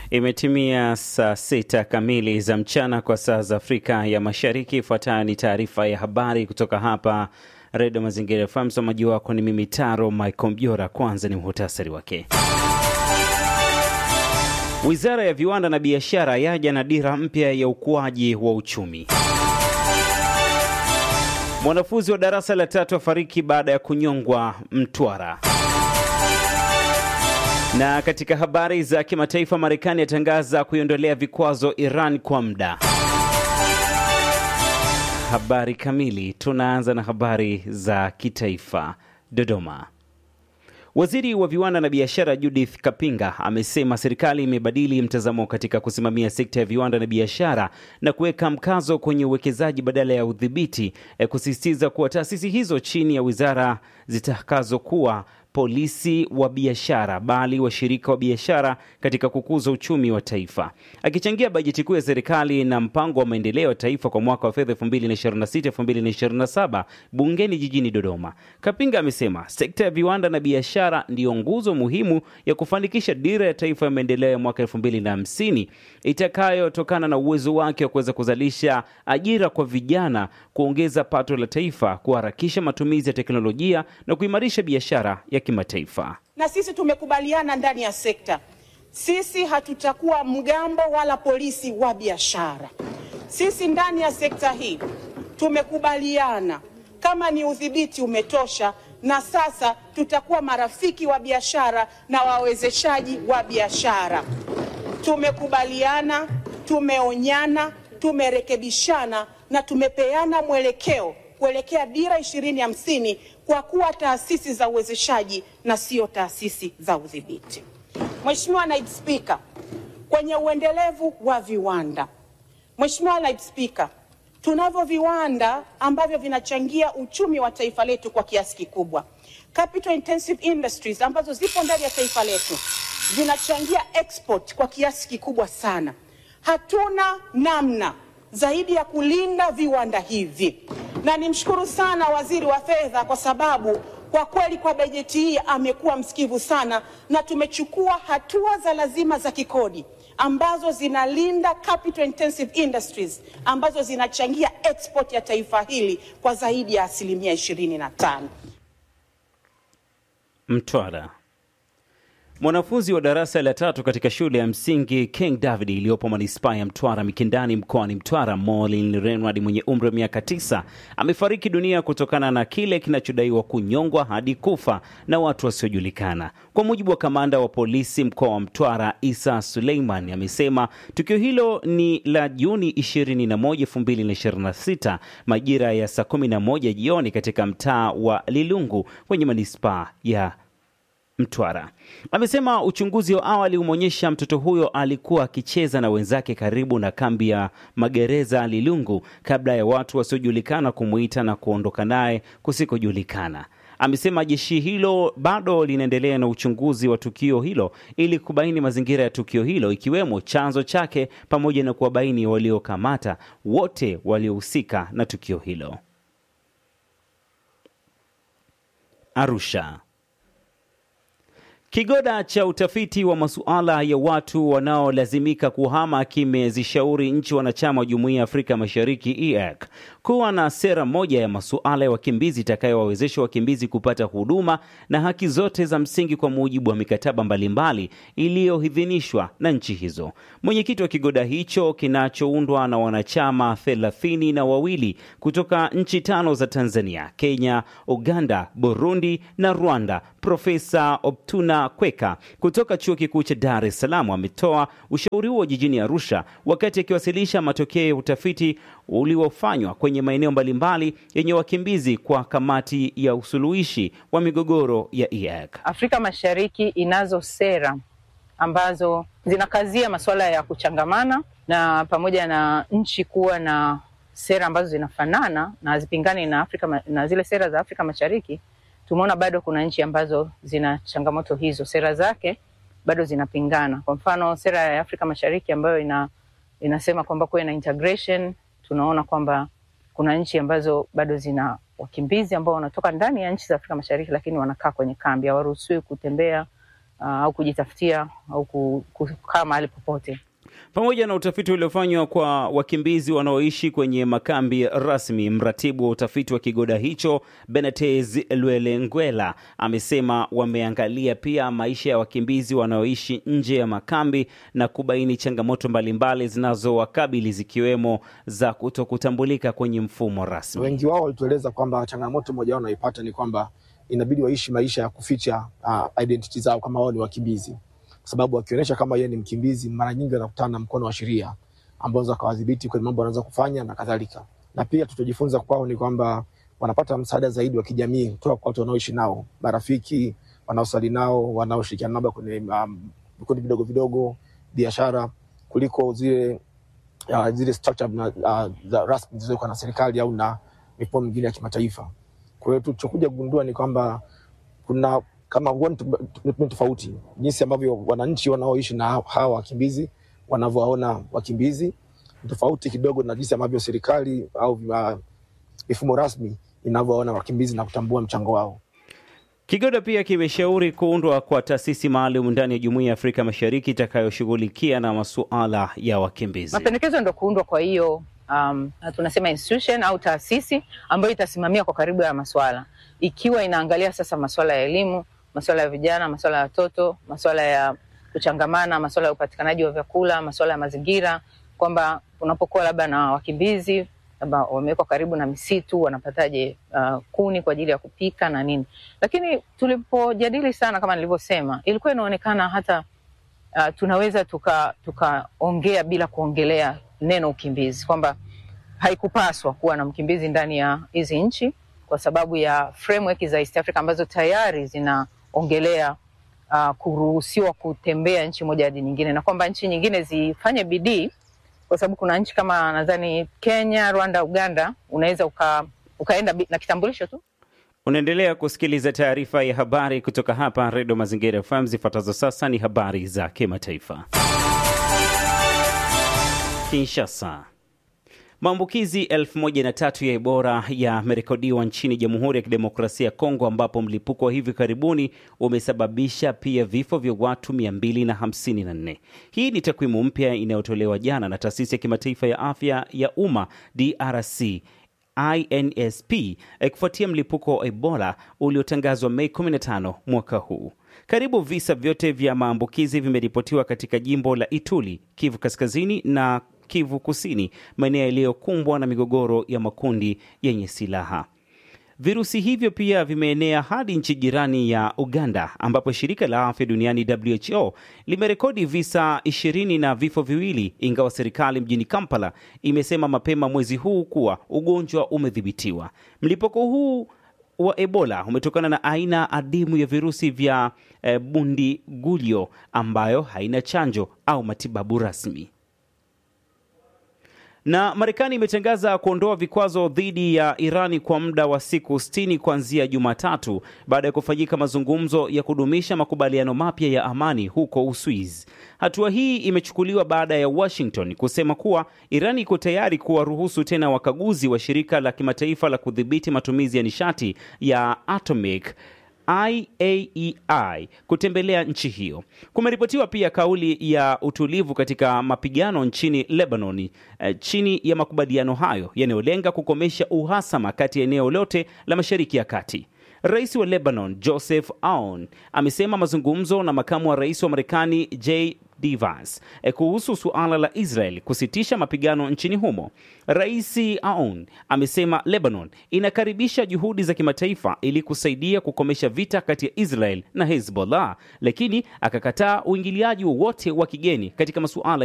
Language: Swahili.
Imetimia saa sita kamili za mchana kwa saa za Afrika ya Mashariki. Ifuatayo ni taarifa ya habari kutoka hapa Redio Mazingira FM. Msomaji wako ni mimi Taro Michael Mjora. Kwanza ni muhtasari wake. Wizara ya Viwanda na Biashara yaja na dira mpya ya ukuaji wa uchumi. Mwanafunzi wa darasa la tatu afariki baada ya kunyongwa Mtwara. Na katika habari za kimataifa, Marekani yatangaza kuiondolea vikwazo Iran kwa muda. Habari kamili, tunaanza na habari za kitaifa. Dodoma. Waziri wa viwanda na biashara Judith Kapinga amesema serikali imebadili mtazamo katika kusimamia sekta ya viwanda na biashara na kuweka mkazo kwenye uwekezaji badala ya udhibiti, kusisitiza kuwa taasisi hizo chini ya wizara zitakazokuwa polisi wa biashara bali washirika wa biashara katika kukuza uchumi wa taifa. Akichangia bajeti kuu ya serikali na mpango wa maendeleo ya taifa kwa mwaka wa fedha 2026-2027 bungeni jijini Dodoma, Kapinga amesema sekta ya viwanda na biashara ndiyo nguzo muhimu ya kufanikisha dira ya taifa ya maendeleo ya mwaka 2050 itakayotokana na uwezo wake wa kuweza kuzalisha ajira kwa vijana, kuongeza pato la taifa, kuharakisha matumizi ya teknolojia na kuimarisha biashara ya kimataifa. Na sisi tumekubaliana ndani ya sekta, sisi hatutakuwa mgambo wala polisi wa biashara. Sisi ndani ya sekta hii tumekubaliana kama ni udhibiti umetosha, na sasa tutakuwa marafiki wa biashara na wawezeshaji wa biashara. Tumekubaliana, tumeonyana, tumerekebishana na tumepeana mwelekeo kuelekea dira ishirini hamsini kwa kuwa taasisi za uwezeshaji na sio taasisi za udhibiti. Mheshimiwa Naibu Spika, kwenye uendelevu wa viwanda, Mheshimiwa Naibu Spika, tunavyo viwanda ambavyo vinachangia uchumi wa taifa letu kwa kiasi kikubwa. Capital intensive industries ambazo zipo ndani ya taifa letu zinachangia export kwa kiasi kikubwa sana. Hatuna namna zaidi ya kulinda viwanda hivi, na nimshukuru sana waziri wa fedha kwa sababu kwa kweli kwa bajeti hii amekuwa msikivu sana, na tumechukua hatua za lazima za kikodi ambazo zinalinda capital intensive industries ambazo zinachangia export ya taifa hili kwa zaidi ya asilimia ishirini na tano. Mtwara. Mwanafunzi wa darasa la tatu katika shule ya msingi King David iliyopo manispaa ya Mtwara Mikindani mkoani Mtwara, Molin Renward mwenye umri wa miaka tisa amefariki dunia kutokana na kile kinachodaiwa kunyongwa hadi kufa na watu wasiojulikana. Kwa mujibu wa kamanda wa polisi mkoa wa Mtwara Isa Suleiman, amesema tukio hilo ni la Juni 21, 2026 majira ya saa 11 jioni katika mtaa wa Lilungu kwenye manispaa ya Mtwara. Amesema uchunguzi wa awali umeonyesha mtoto huyo alikuwa akicheza na wenzake karibu na kambi ya magereza Lilungu kabla ya watu wasiojulikana kumuita na kuondoka naye kusikojulikana. Amesema jeshi hilo bado linaendelea na uchunguzi wa tukio hilo ili kubaini mazingira ya tukio hilo ikiwemo chanzo chake pamoja na kuwabaini waliokamata wote waliohusika na tukio hilo. Arusha. Kigoda cha utafiti wa masuala ya watu wanaolazimika kuhama kimezishauri nchi wanachama wa Jumuiya ya Afrika Mashariki EAC kuwa na sera moja ya masuala ya wakimbizi itakayowawezesha wakimbizi kupata huduma na haki zote za msingi kwa mujibu wa mikataba mbalimbali iliyoidhinishwa na nchi hizo. Mwenyekiti wa kigoda hicho kinachoundwa na wanachama thelathini na wawili kutoka nchi tano za Tanzania, Kenya, Uganda, Burundi na Rwanda, Profesa Optuna Kweka kutoka Chuo Kikuu cha Dar es Salaam ametoa ushauri huo jijini Arusha wakati akiwasilisha matokeo ya utafiti uliofanywa kwenye maeneo mbalimbali yenye wakimbizi kwa kamati ya usuluhishi wa migogoro ya EAC. Afrika Mashariki inazo sera ambazo zinakazia masuala ya kuchangamana na pamoja na nchi kuwa na sera ambazo zinafanana na hazipingani na Afrika na zile sera za Afrika Mashariki. Tumeona bado kuna nchi ambazo zina changamoto hizo, sera zake bado zinapingana. Kwa mfano sera ya Afrika Mashariki ambayo ina, inasema kwamba kuwe na integration, tunaona kwamba kuna nchi ambazo bado zina wakimbizi ambao wanatoka ndani ya nchi za Afrika Mashariki, lakini wanakaa kwenye kambi, hawaruhusiwi kutembea uh, au kujitafutia au ku- kukaa mahali popote. Pamoja na utafiti uliofanywa kwa wakimbizi wanaoishi kwenye makambi rasmi, mratibu wa utafiti wa kigoda hicho Benetez Lwelengwela amesema wameangalia pia maisha ya wakimbizi wanaoishi nje ya makambi na kubaini changamoto mbalimbali zinazowakabili zikiwemo za kutokutambulika kwenye mfumo rasmi. Wengi wao walitueleza kwamba changamoto moja wao wanaipata ni kwamba inabidi waishi maisha ya kuficha uh, identity zao kama wao ni wakimbizi, kwa sababu wakionyesha kama yeye ni mkimbizi, mara nyingi wanakutana na mkono wa sheria ambao unaweza kuwadhibiti kwenye mambo wanaweza kufanya na kadhalika. Na pia tutojifunza kwao ni kwamba wanapata msaada zaidi wa kijamii kutoka kwa watu wanaoishi nao, marafiki wanaosali nao, wanaoshirikiana nao kwenye um, vikundi vidogo vidogo, biashara, kuliko zile uh, zile structure na, uh, za rasmi zilizowekwa na serikali au na mifumo mingine ya kimataifa. Kwa hiyo tulichokuja kugundua ni kwamba kuna kama huoni tume tofauti jinsi ambavyo wananchi wanaoishi na hawa wakimbizi wanavyowaona wakimbizi ni tofauti kidogo na jinsi ambavyo serikali au uh, mifumo rasmi inavyowaona wakimbizi na kutambua mchango wao. Kigoda pia kimeshauri kuundwa kwa taasisi maalum ndani ya Jumuiya ya Afrika Mashariki itakayoshughulikia na masuala ya wakimbizi. Mapendekezo ndo kuundwa kwa hiyo um, tunasema institution au taasisi ambayo itasimamia kwa karibu ya maswala, ikiwa inaangalia sasa maswala ya elimu, maswala ya vijana, maswala ya watoto, maswala ya kuchangamana, maswala ya upatikanaji wa vyakula, maswala ya mazingira, kwamba unapokuwa labda na wakimbizi labda wamewekwa karibu na misitu, wanapataje uh, kuni kwa ajili ya kupika na nini. Lakini tulipojadili sana, kama nilivyosema, ilikuwa inaonekana hata uh, tunaweza tukaongea tuka bila kuongelea neno ukimbizi, kwamba haikupaswa kuwa na mkimbizi ndani ya hizi nchi kwa sababu ya framework za East Africa ambazo tayari zinaongelea uh, kuruhusiwa kutembea nchi moja hadi nyingine, na kwamba nchi nyingine zifanye bidii, kwa sababu kuna nchi kama nadhani Kenya, Rwanda, Uganda, unaweza uka, ukaenda na kitambulisho tu. Unaendelea kusikiliza taarifa ya habari kutoka hapa Redio Mazingira FM. Zifuatazo sasa ni habari za kimataifa. Kinshasa. Maambukizi elfu moja na tatu ya Ebola yamerekodiwa nchini Jamhuri ya Kidemokrasia ya Kongo, ambapo mlipuko wa hivi karibuni umesababisha pia vifo vya watu 254. Hii ni takwimu mpya inayotolewa jana na taasisi ya kimataifa ya afya ya umma DRC INSP kufuatia mlipuko wa Ebola uliotangazwa Mei 15 mwaka huu. Karibu visa vyote vya maambukizi vimeripotiwa katika jimbo la Ituri, Kivu Kaskazini na Kivu Kusini, maeneo yaliyokumbwa na migogoro ya makundi yenye silaha. Virusi hivyo pia vimeenea hadi nchi jirani ya Uganda, ambapo shirika la afya duniani WHO limerekodi visa ishirini na vifo viwili, ingawa serikali mjini Kampala imesema mapema mwezi huu kuwa ugonjwa umedhibitiwa. Mlipuko huu wa Ebola umetokana na aina adimu ya virusi vya eh, Bundibugyo ambayo haina chanjo au matibabu rasmi na Marekani imetangaza kuondoa vikwazo dhidi ya Irani kwa muda wa siku 60 kuanzia Jumatatu baada ya kufanyika mazungumzo ya kudumisha makubaliano mapya ya amani huko Uswizi. Hatua hii imechukuliwa baada ya Washington kusema kuwa Irani iko tayari kuwaruhusu tena wakaguzi wa shirika la kimataifa la kudhibiti matumizi ya nishati ya atomic IAEI kutembelea nchi hiyo. Kumeripotiwa pia kauli ya utulivu katika mapigano nchini Lebanon eh, chini ya makubaliano hayo yanayolenga kukomesha uhasama kati ya eneo lote la Mashariki ya Kati. Rais wa Lebanon Joseph Aoun amesema mazungumzo na makamu wa rais wa Marekani J Vance kuhusu suala la Israel kusitisha mapigano nchini humo. Rais Aoun amesema Lebanon inakaribisha juhudi za kimataifa ili kusaidia kukomesha vita kati ya Israel na Hezbollah, lakini akakataa uingiliaji wowote wa kigeni katika masuala